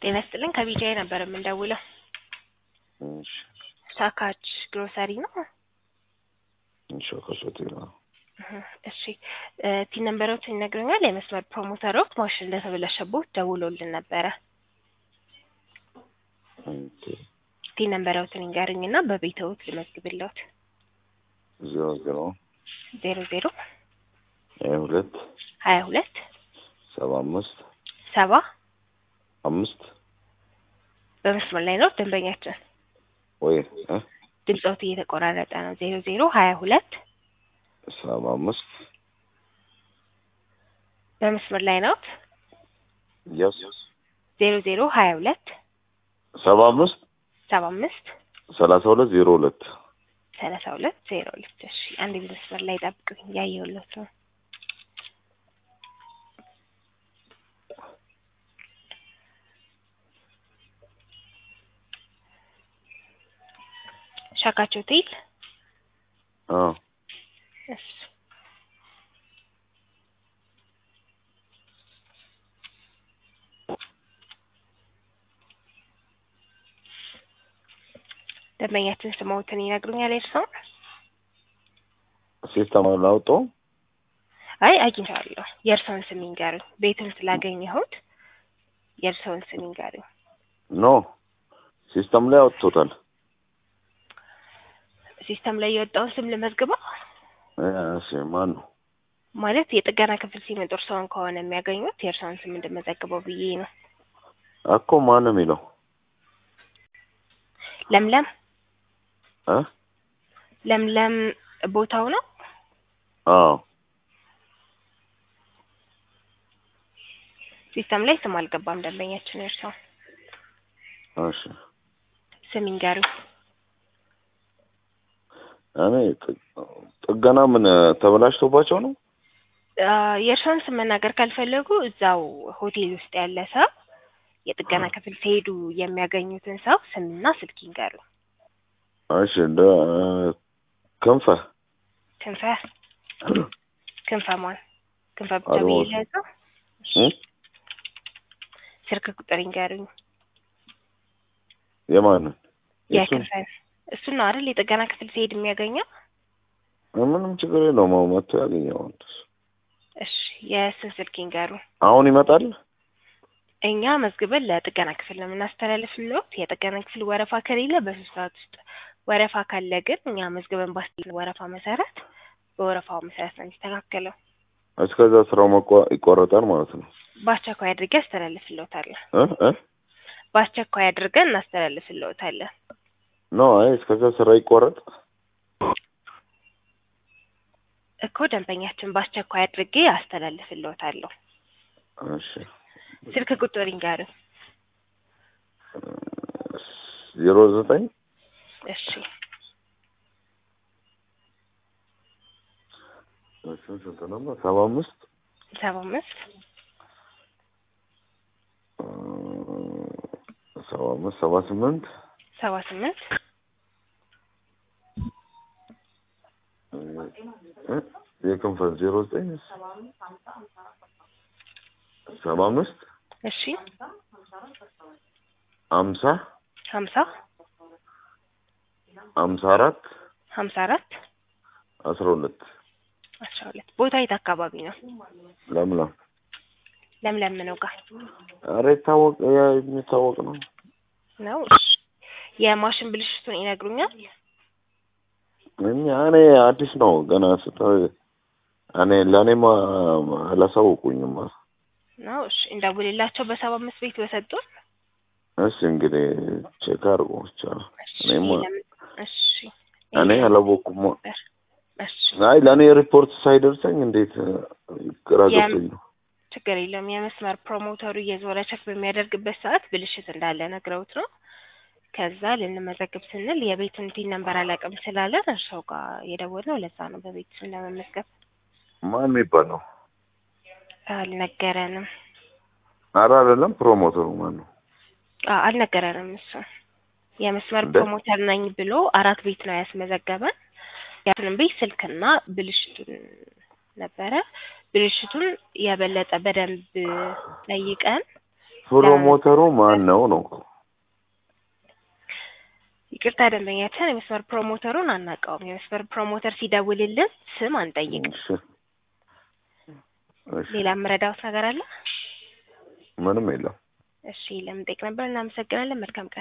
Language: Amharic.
ጤና ይስጥልኝ ከቢጂአይ ነበር የምንደውለው። እሺ ሳካች ግሮሰሪ ነው? እሺ ከሶቴ ነው። እህ፣ እሺ ቲን ነምበሮችን ይነግረኛል። የመስመር ፕሮሞተሮች ማሽን እንደተበላሸቦት ደውሎልን ነበረ። ኦኬ ቲን ነምበሮችን ይንገርኝና በቤተውት ልመዝግብለት። ዜሮ ዜሮ ዜሮ ዜሮ ሀያ ሁለት ሀያ ሁለት ሰባ አምስት ሰባ አምስት በመስመር ላይ ነው ደንበኛችን። ወይ እ ድምፆት እየተቆራረጠ ነው። ዜሮ ዜሮ ሀያ ሁለት ሰባ አምስት በመስመር ላይ ነው። ያስ ዜሮ ዜሮ ሀያ ሁለት ሰባ አምስት ሰባ አምስት ሰላሳ ሁለት ዜሮ ሁለት ሰላሳ ሁለት ዜሮ ሁለት እሺ፣ አንድ መስመር ላይ ጠብቁኝ፣ ያየሁለት ነው። ሻካቸው ሆቴል አዎ እሺ ደንበኛችን ስሞትን ይነግሩኛል። እርስዎ? ሲስተም አላወጣው አይ አግኝቻለሁ። የእርስዎን ስም ይንገሩኝ። ቤቱን ስላገኘሁት የእርስዎን ስም ይንገሩኝ። ኖ ሲስተም ላይ አወጥቶታል። ሲስተም ላይ የወጣውን ስም ልመዝግበው እሺ ማን ነው? ማለት የጥገና ክፍል ሲመጡ እርስዎን ከሆነ የሚያገኙት የእርስዎን ስም እንድመዘግበው ብዬ ነው። እኮ ማን ነው የሚለው ለምለም እ ለምለም ቦታው ነው። አዎ ሲስተም ላይ ስም አልገባም። ደንበኛችን እርስዎ እሺ ስም ይንገሩኝ። እኔ ጥ- ጥገና ምን ተበላሽቶባቸው ነው? አ፣ የእርስዎን ስም መናገር ካልፈለጉ እዛው ሆቴል ውስጥ ያለ ሰው የጥገና ክፍል ሲሄዱ የሚያገኙትን ሰው ስምና ስልክ ይንገሩኝ። እሺ እንደ ክንፈ ክንፈ ክንፈ ማን? ክንፈ ብቻ አድማሱ። ብዬ ልያዘው? እ? ስልክ ቁጥር ይንገሩኝ። የማንን የእሱን? የክንፈን እሱን ነው አይደል የጥገና ክፍል ሲሄድ የሚያገኘው? ምንም ችግር የለውም። አሁን መጥቶ ያገኘዋል። እሺ የእሱን ስልክ ይንገሩኝ። አሁን ይመጣል። እኛ መዝግበን ለጥገና ክፍል ነው የምናስተላልፍልዎት። የጥገና ክፍል ወረፋ ከሌለ በሶስት ሰዓት ውስጥ፣ ወረፋ ካለ ግን እኛ መዝግበን ባስል ወረፋ መሰረት በወረፋው መሰረት ነው የሚስተካከለው። እስከዛ ስራው መቋ- ይቋረጣል ማለት ነው። በአስቸኳይ አድርገን አስተላልፍልዎታለን። እ እ በአስቸኳይ አድርገን እናስተላልፍልዎታለን። ኖ አይ እስከዛ ስራ ይቋረጥ። እኮ ደንበኛችን በአስቸኳይ አድርጌ አስተላልፍልዎታለሁ። እሺ ስልክ ቁጥር ይንገሩኝ። ዜሮ ዘጠኝ እሺ ስንት ነበር? ሰባ አምስት ሰባ አምስት ሰባ አምስት ሰባ ስምንት ሰባ ስምንት እ? የክንፈል ዜሮ ዘጠኝ ሰባ አምስት እሺ አምሳ ሀምሳ አምሳ አራት ሀምሳ አራት አስራ ሁለት አስራ ሁለት ቦታ የት አካባቢ ነው? ለምለም ለምለም ነው ጋር ኧረ ይታወቅ ያ የሚታወቅ ነው። ነው። እሺ የማሽን ብልሽቱን ይነግሩኛል? እኛ እኔ አዲስ ነው ገና ስተ እኔ ለእኔማ አላሳወቁኝም። ነው። እሺ እንደውልላቸው በሰባ አምስት ቤት በሰጡን። እሺ እንግዲህ ቼክ አድርጎ ብቻ እሺ እኔማ ለምን- እሺ እኔ አላወኩም። እሺ አይ ለእኔ ሪፖርት ሳይደርሰኝ እንዴት ግራ የም- ገብቶኝ ነው። ችግር የለም። የመስመር ፕሮሞተሩ እየዞረ ቸክ በሚያደርግበት ሰዓት ብልሽት እንዳለ ነግረውት ነው። ከዛ ልንመዘግብ ስንል የቤቱን ቲን ነንበር አላውቅም ስላለን እርሰው ጋር የደወልነው ለዛ ነው። በቤት ስም ለመመዝገብ ማን የሚባል ነው? አልነገረንም። ኧረ አይደለም ፕሮሞተሩ ማን ነው? አ- አልነገረንም። እሱ የመስመር እንደ? ፕሮሞተር ነኝ ብሎ አራት ቤት ነው ያስመዘገበን። ያንንም ቤት ስልክና ብልሽቱን ነበረ። ብልሽቱን የበለጠ በደንብ ጠይቀን ፕሮሞተሩ ማን ነው ነው? ይቅርታ ደንበኛችን የመስመር ፕሮሞተሩን አናውቀውም። የመስመር ፕሮሞተር ሲደውልልን ስም አንጠይቅም። እሺ እሺ ሌላ የምረዳውት ነገር አለ? ምንም የለም። እሺ ለምንጠይቅ ነበር። እናመሰግናለን። መልካም ቀን